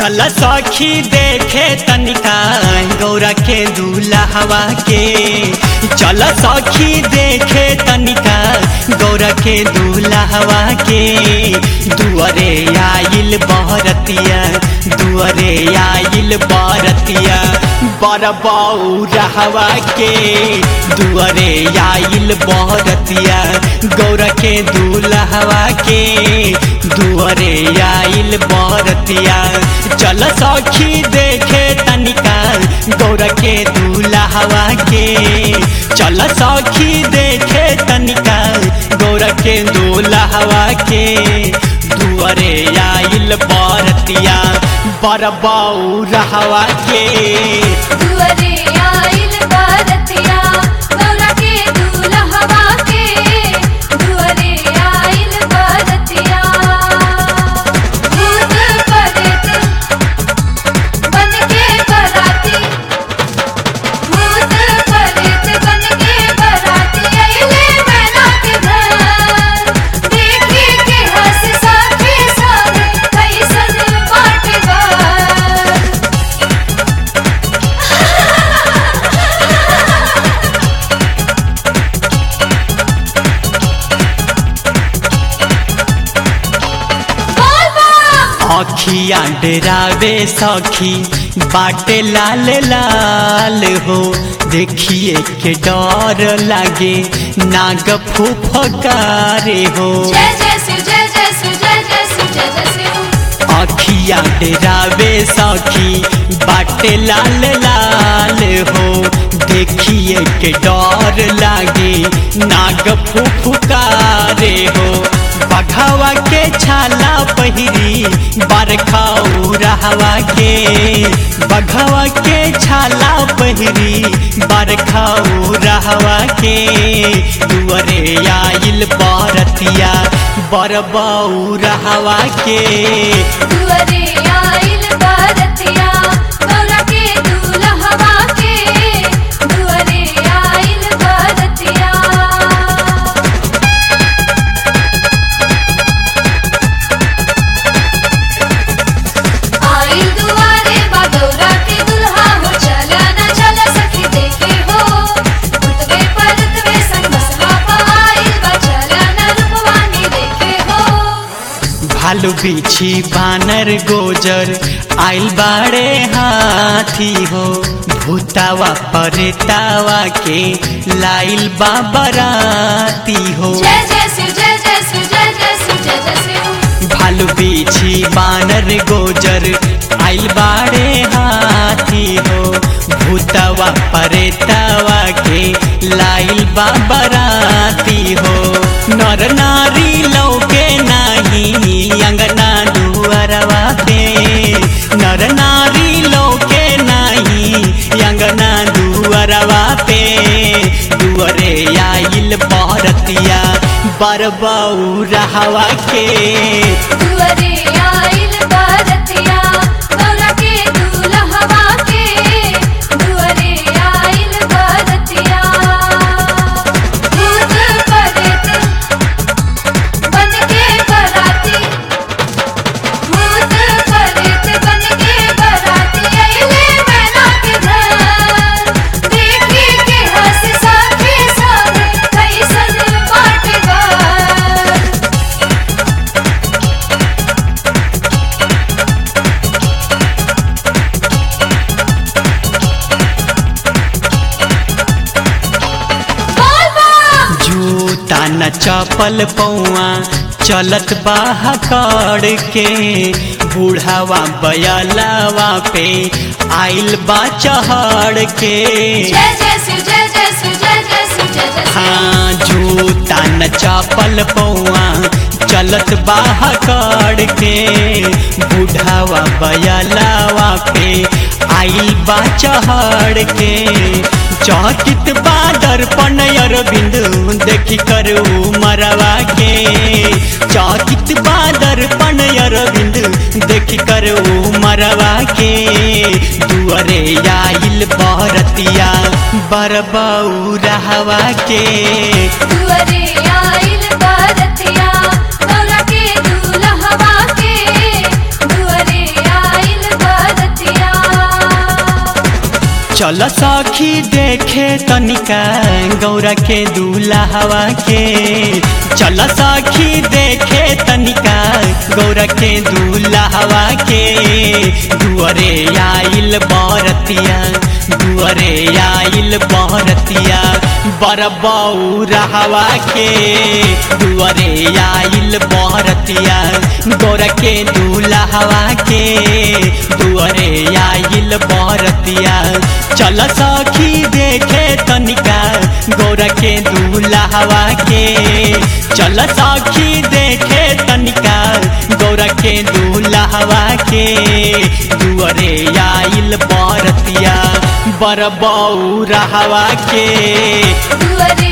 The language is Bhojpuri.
चल सखी देखे तनिका गौरा के दूल्हा के चल सखी देखे तनिका गौरा के दूल्हा के दुअरे आइल बहरतिया दुअरे आइल बरतिया बरबऊ रहवा के दुअरे आइल बहरतिया गौरा के दूल्हा के दुअरे आइल बरतिया चल सखी देखे तनिका गौरा के दूल्हा के चल सखी देखे तनिका गौरा के दूल्हा के दुअरे आइल बरतिया बरबऊ रहवा के दुअरे आइल बारतिया गौरा के दूल्हवा के दुअरे आइल बारतिया भूत प्रेत बन के बराती भूत प्रेत बन के बराती अइले मैना के घर देखी के हंस साथे सारे कैसन बाटे बार बोल बा अखिया डरावे सखी बाटे लाल लाल हो देखिए के डर लागे नाग फुफकारे हो जय जय शिव जय जय शिव जय जय शिव जय जय शिव अखिया डरावे सखी बाटे लाल लाल हो देखिए के डर लागे नाग फुफकारे हो बघावा के छाला पहिरी बरखाऊ रहवा के बघावा के छाला पहिरी बरखाऊ रहवा के दुअरे आइल बरतिया बरबाऊ रहवा के दुअरे आइल बारतिया गौरा के दूल्हवा के दुअरे आइल बारतिया आइल दुआरे बा गौरा के दुल्हा हो चला न चला सखी देखे हो उतवे परतवे संग बसवा पा आइल बा चला न रूपवानी देखे हो भालू बिछी बानर गोजर आइल बाड़े हाथी हो भूतावा परेतावा के लाइल बाबराती हो जय जय शिव जय जय शिव जय जय शिव जय जय शिव भालू बिछी बानर गोजर आइल बाड़े हाथी हो भूतावा परेतावा के लाइल बाबराती हो नर नारी लौके नाही अंगना दुअरवा पे नर नारी लौके नाही अंगना दुअरवा पे दुअरे आइल बरतिया बरबऊ रहवा के दुअरे आइल बारतिया गौरा के दूल्हवा के दुअरे आइल बारतिया भूत प्रेत बन के बराती भूत प्रेत बन के बराती अइले मैना के घर देखी के हंस साथे सारे कैसन बाटे बार बोल बा जूता न चपल पौआ चलत बाहर के बूढ़ावा बयलावा पे आइल बा चढ़ के जय जय शिव जय जय शिव जय जय शिव जय जय शिव हाँ जूता न चपल पौआ चलत बाहर के बूढ़ावा बयलावा पे आइल बा चढ़ के चौकित बादर पनयर बिंदु देखी कर मरवा के चौकित बादर पनयर बिंदु देखी कर मरवा के दुअरे आइल बरतिया बरबऊ रहवा के दुअरे आइल बारतिया गौरा के दूल्हवा के दुअरे आइल चल सखी देखे तनिका गौरा के दूल्हा के चल सखी देखे तनिका गौरा के दूल्हा के दुअरे आइल बरतिया दुअरे आइल बरतिया बरबऊ रहवा के दुअरे आइल बरतिया गौरा के दूल्हा के दुअरे आइल बरतिया चल सखी देखे तनिका गौरा के दूल्हा के चल सखी देखे तनिका गौरा के दूल्हा के दुअरे आइल बरतिया बरबऊ रहवा के दुअरे